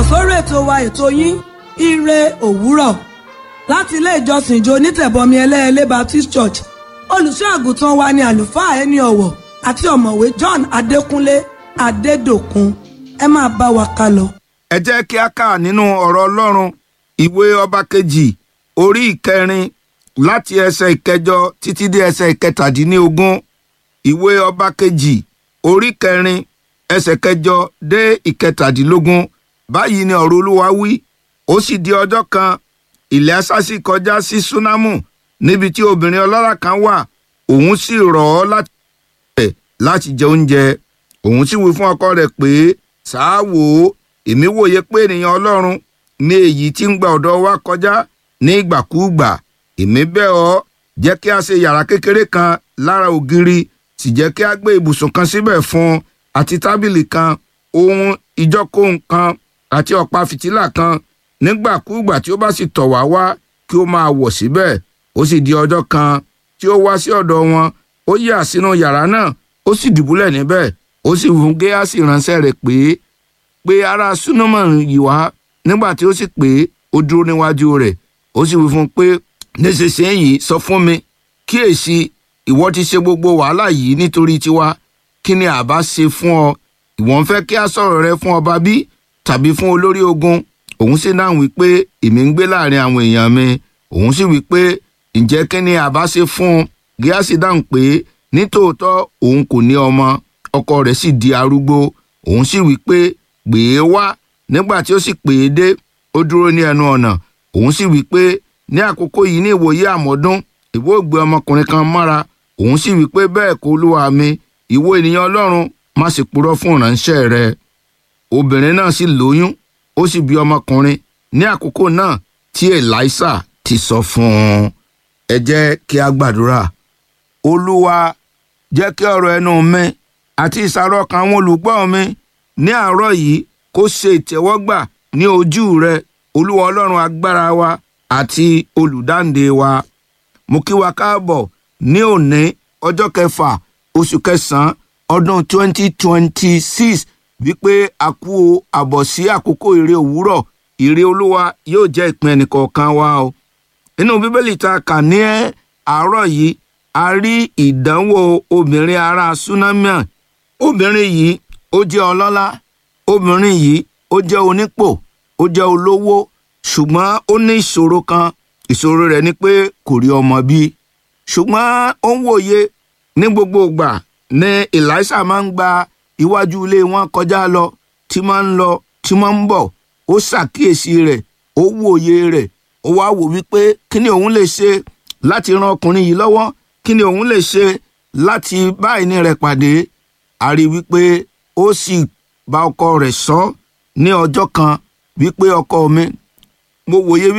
sórí ètò wa ètò yín ire òwúrọ̀ láti ilé ìjọsìn ìjọ onítẹ̀bọmi ẹlẹ́ẹ̀lẹ́ Baptist Church olùṣọ́ àgùntàn wa ni àlùfáà ẹni ọ̀wọ̀ àti ọ̀mọ̀wé John Adékúnlé Adédòkun ẹ máa bá wa ká lọ. ẹ jẹ́ kí a kà nínú ọ̀rọ̀ ọlọ́run ìwé ọba kejì orí ìkẹrin láti ẹsẹ̀ ìkẹjọ títí dé ẹsẹ̀ ìkẹtàdínlógún ìwé ọba kejì orí kẹrin ẹsẹ̀ kẹjọ dé ìkẹtàdínlógún báyìí ni ọ̀rọ̀ olúwa wí ó sì di ọjọ́ kan ilẹ̀ asásì kọjá sí súnámù níbi tí obìnrin ọlọ́lá kan wà òun sì rọ̀ ọ́ láti rẹ̀ láti jẹ oúnjẹ òun sì wí fún ọkọ rẹ̀ pé sáà wò ó èmi wòye pé ènìyàn ọlọ́run ní èyí tí ń gba ọ̀dọ̀ wa kọjá ní ìgbàkúùgbà èmi bẹ̀ ọ́ jẹ́ kí a ṣe yàrá kékeré kan lára ògiri sì jẹ́ kí a gbé ibùsùn kan síbẹ̀ fún un àti tábìlì kan ohun ìjókòó kan àti ọ̀pá fìtílà kan nígbàkúùgbà tí ó bá sì tọ̀ wá wá kí ó máa wọ̀ síbẹ̀ ó sì di ọjọ́ kan tí ó wá sí ọ̀dọ̀ wọn ó yà sínú yàrá náà ó sì dùbúlẹ̀ níbẹ̀ ó sì fún géásì ránṣẹ́ rẹ̀ pé pé ará súnmọ́ yìí wá nígbà tí ó sì pé ó dúró níwájú rẹ̀ ó sì wí fún un pé nísinsìnyí sọ fún mi kíyèsí ìwọ ti ṣe gbogbo wàhálà yìí nítorí tiwa kí ni àbá ṣe fún ọ ìwọ ń fẹ́ kí a sọ̀rọ̀ rẹ fún ọba bí tàbí fún olórí ogun òun sì dáhùn wípé èmi ń gbé láàrin àwọn èèyàn mi òun sì wípé ǹjẹ́ kí ni àbá ṣe fún un gíásì dáhùn pé nítòótọ́ òun kò ní ọmọ ọkọ rẹ̀ sì di arúgbó òun sì wípé pè é wá nígbà tí ó sì pè é dé ó dúró ní ẹnu ọ̀nà òun sì wí pé ní àkókò yìí ní ìwòye àmọ́dún ìwọ gbé ọmọkùnrin kan mọ́ra òun sì wí pé bẹ́ẹ̀ kọ́ olúwa mi ìwọ ènìyàn ọlọ́run má sì purọ́ fún ìránṣẹ́ rẹ obìnrin náà sì lóyún ó sì bí ọmọkùnrin ní àkókò náà tí Èlíṣà ti sọ fún un ẹ jẹ́ kí a gbàdúrà olúwa jẹ́ kí ọ̀rọ̀ ẹnu mi àti ìsàrọ̀ ọkàn àwọn olùgbọ́ mi ní àárọ̀ yìí kó ṣe ìtẹ́wọ́gbà ní ojú rẹ olúwa ọlọ́run agbára wa àti olùdáǹdè wa mo kí wa káàbọ̀ ní òní ọjọ́ kẹfà oṣù kẹsàn-án ọdún 2026 wípé a kú àbọ̀ sí àkókò ire òwúrọ̀ ire olúwa yóò jẹ́ ìpín ẹnìkọ̀ọ̀kan wa o nínú bíbélì tá a kà ní àárọ̀ yìí a rí ìdánwò obìnrin ará sunamian obìnrin yìí ó jẹ́ ọlọ́lá obìnrin yìí ó jẹ́ onípò ó jẹ́ olówó ṣùgbọ́n ó ní ìṣòro kan ìṣòro rẹ̀ ni pé kò rí ọmọ bí ṣùgbọ́n ó ń wòye ní gbogbo ìgbà ní Èlíṣà máa ń gba iwájú ilé wọn kọjá lọ tí máa ń lọ tí máa ń bọ̀ ó ṣàkíyèsí rẹ̀ ó wòye rẹ̀ ó wá wò wípé kí ni òun lè ṣe láti ran ọkùnrin yìí lọ́wọ́ kí ni òun lè ṣe láti bá ìní rẹ̀ pàdé a rí wípé ó sì bá ọkọ rẹ̀ sọ ní ọjọ́ kan wípé ọkọ mi mo wòye wípé.